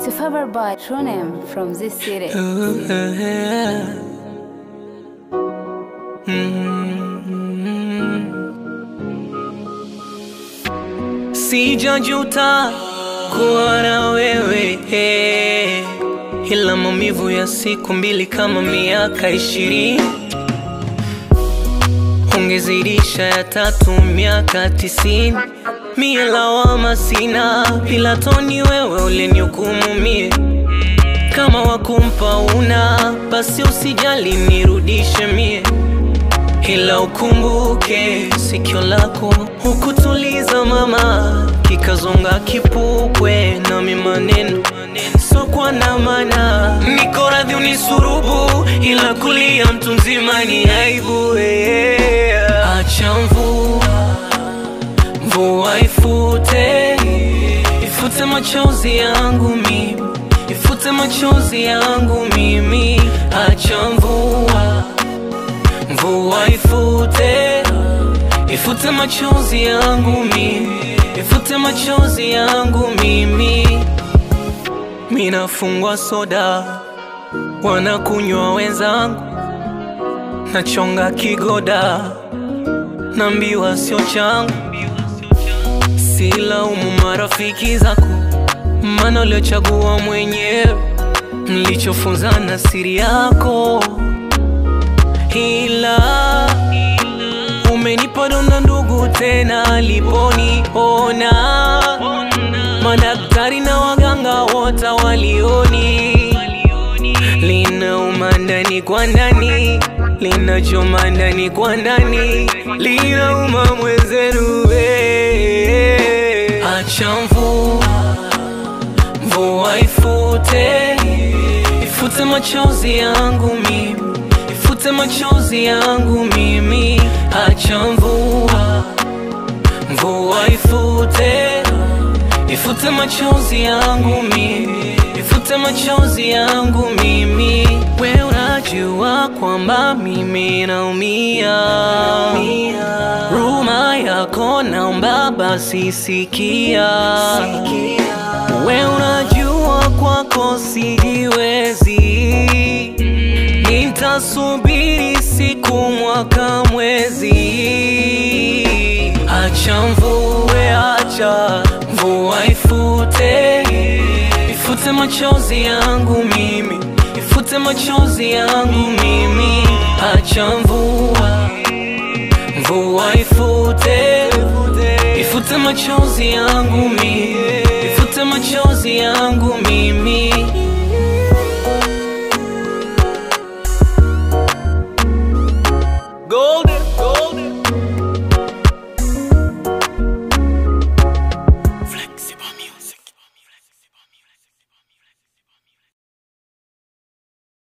your favorite boy, true name from this city. Sijajuta kuwa na wewe eh, ila maumivu ya siku mbili kama miaka ishirini ungezidisha ya tatu miaka tisini mie lawama sina ila toni wewe ulinihukumu mie kama wakumpa una basi usijali nirudishe mie ila ukumbuke sikio lako hukutuliza mama kikazonga kipupwe nami maneno sokwa na mana niko radhi unisurubu ila kulia mtu mzima ni aibu yeah. acha mvua mvua ifute ifute machozi yangu mimi ifute machozi yangu mimi acha mvua mvua ifute ifute machozi yangu mimi ifute machozi yangu mimi minafungwa soda wanakunywa wenzangu nachonga kigoda nambiwa sio changu silaumu marafiki zako mana uliochagua mwenyewe mlichofunzana siri yako ila umenipa donda ndugu tena aliponiona madaktari na waganga wote walioni linauma ndani kwa ndani linachoma ndani kwa ndani linauma mwenzenu we. acha mvua mvua ifute ifute machozi yangu mimi ifute machozi yangu mimi acha mvua mvua ifute ifute machozi yangu mimi ifute machozi yangu mimi we unajua kwamba mimi naumia ruma yako naomba basi sikia we unajua kwako sijiwezi nitasubiri siku mwaka mwezi acha mvue acha mvua ifute ifute machozi yangu mimi ifute machozi yangu mimi acha mvua mvua ifute ifute machozi yangu mimi ifute machozi yangu mimi